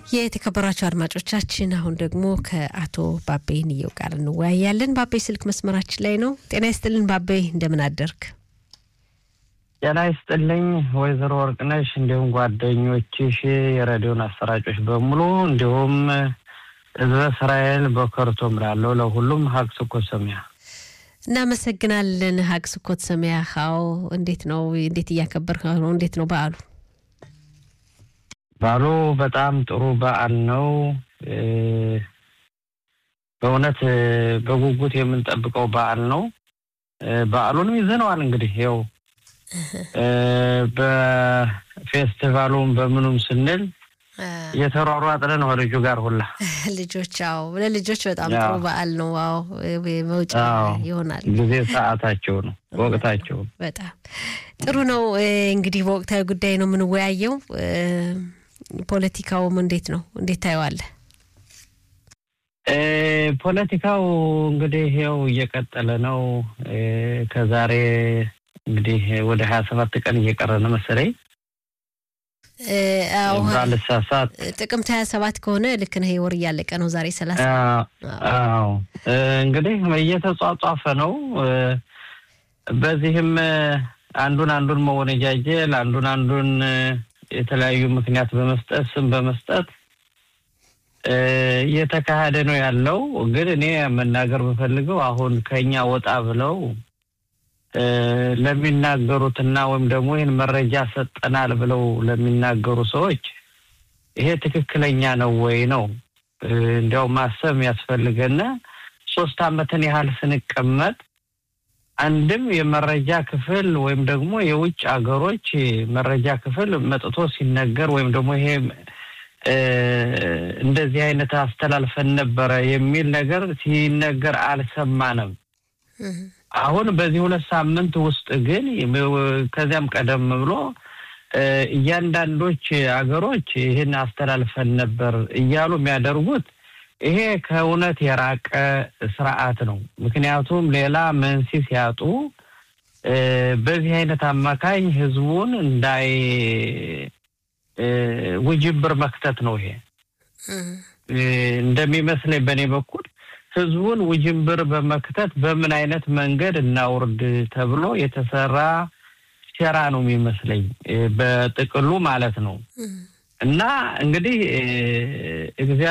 የተከበራቸው አድማጮቻችን አሁን ደግሞ ከአቶ ባቤ ንየው ጋር እንወያያለን። ባቤ ስልክ መስመራችን ላይ ነው። ጤና ይስጥልን ባቤ፣ እንደምን አደርክ? ጤና ይስጥልኝ ወይዘሮ ወርቅነሽ፣ እንዲሁም ጓደኞችሽ፣ የሬዲዮን አሰራጮች በሙሉ እንዲሁም ህዝበ እስራኤል በከርቶም ላለው ለሁሉም ሀቅ ስኮት ሰሚያ እናመሰግናለን። ሀቅ ስኮት ሰሚያ ው እንዴት ነው? እንዴት እያከበርክ ነው? እንዴት ነው በዓሉ? በዓሉ በጣም ጥሩ በዓል ነው። በእውነት በጉጉት የምንጠብቀው በዓል ነው። በዓሉንም ይዘነዋል እንግዲህ ይኸው በፌስቲቫሉም በምኑም ስንል እየተሯሯጥን ነው ልጁ ጋር ሁላ ልጆች አዎ፣ ለልጆች በጣም ጥሩ በዓል ነው። ዋው መውጫ ይሆናል። ጊዜ ሰዓታቸው ነው፣ ወቅታቸው ነው። በጣም ጥሩ ነው። እንግዲህ በወቅታዊ ጉዳይ ነው የምንወያየው። ፖለቲካውም እንዴት ነው? እንዴት ታየዋለህ? ፖለቲካው እንግዲህ ይኸው እየቀጠለ ነው። ከዛሬ እንግዲህ ወደ ሀያ ሰባት ቀን እየቀረ ነው መሰለኝ ባልሳሳት ጥቅምት ሀያ ሰባት ከሆነ ልክ ነህ። ወር እያለቀ ነው። ዛሬ ሰላሳ አዎ እንግዲህ እየተጧጧፈ ነው። በዚህም አንዱን አንዱን መወነጃጀል አንዱን አንዱን የተለያዩ ምክንያት በመስጠት ስም በመስጠት እየተካሄደ ነው ያለው። ግን እኔ መናገር የምፈልገው አሁን ከኛ ወጣ ብለው ለሚናገሩትና ወይም ደግሞ ይህን መረጃ ሰጠናል ብለው ለሚናገሩ ሰዎች ይሄ ትክክለኛ ነው ወይ ነው እንዲያው ማሰብ ያስፈልገና ሶስት ዓመትን ያህል ስንቀመጥ አንድም የመረጃ ክፍል ወይም ደግሞ የውጭ ሀገሮች መረጃ ክፍል መጥቶ ሲነገር ወይም ደግሞ ይሄ እንደዚህ አይነት አስተላልፈን ነበረ የሚል ነገር ሲነገር አልሰማንም። አሁን በዚህ ሁለት ሳምንት ውስጥ ግን ከዚያም ቀደም ብሎ እያንዳንዶች ሀገሮች ይህን አስተላልፈን ነበር እያሉ የሚያደርጉት ይሄ ከእውነት የራቀ ስርዓት ነው። ምክንያቱም ሌላ መንሲ ሲያጡ በዚህ አይነት አማካኝ ህዝቡን እንዳይ ውጅብር መክተት ነው። ይሄ እንደሚመስለኝ በእኔ በኩል ህዝቡን ውጅንብር በመክተት በምን አይነት መንገድ እናውርድ ተብሎ የተሰራ ሴራ ነው የሚመስለኝ በጥቅሉ ማለት ነው። እና እንግዲህ